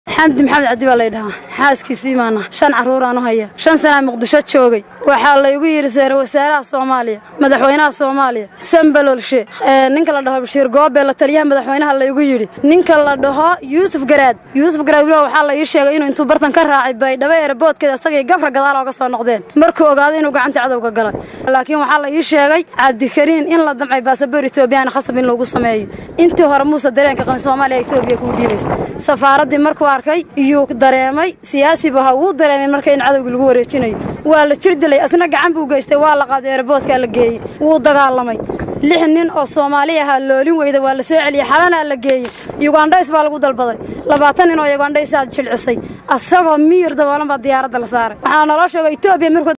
xamdi maxamed cabdi baa laydhahaa xaaskiisii maana shan carruuraan u haya shan sanaa muqdisho joogay waxaa laygu yidhi seere wasaaraha soomaaliya madaxweynaha soomaaliya sambalolshe ninka la dhaho bashiir goobe la taliyaha madaxweynaha laygu yidhi ninka la dhaho yuusuf garaad yuusuf garaad weliba waxaa la ii sheegay inuu intuu bartan ka raacay baydhabo eeraboodkeeda isagay gabra gadaal ooga soo noqdeen markuu ogaaday inuu gacanta cadowga galay laakiin waxaa la ii sheegay cabdikariin in la damcay baasaboor etoobiyana khasab in lagu sameeyo intii hore muuse dareenka qan soomaaliya etoobiya kuu dhiibaysa safaaraddii markuu arkay iyuu dareemay siyaasiba ha wuu dareemay marka in cadowgii lagu wareejinayo waa la jir dilay asna gacan buu geystay waa la qaaday eeraboodkaa la geeyey wuu dagaalamay lix nin oo soomaali ahaa loolin weyda waa la soo celiyey xalanaa la geeyey yugandhays baa lagu dalbaday labaatan nin oo yugandhaysaa jilcisay asagoo miyir daboolan baa diyaaradda la saaray waxaa naloo sheegay etoobiya markuu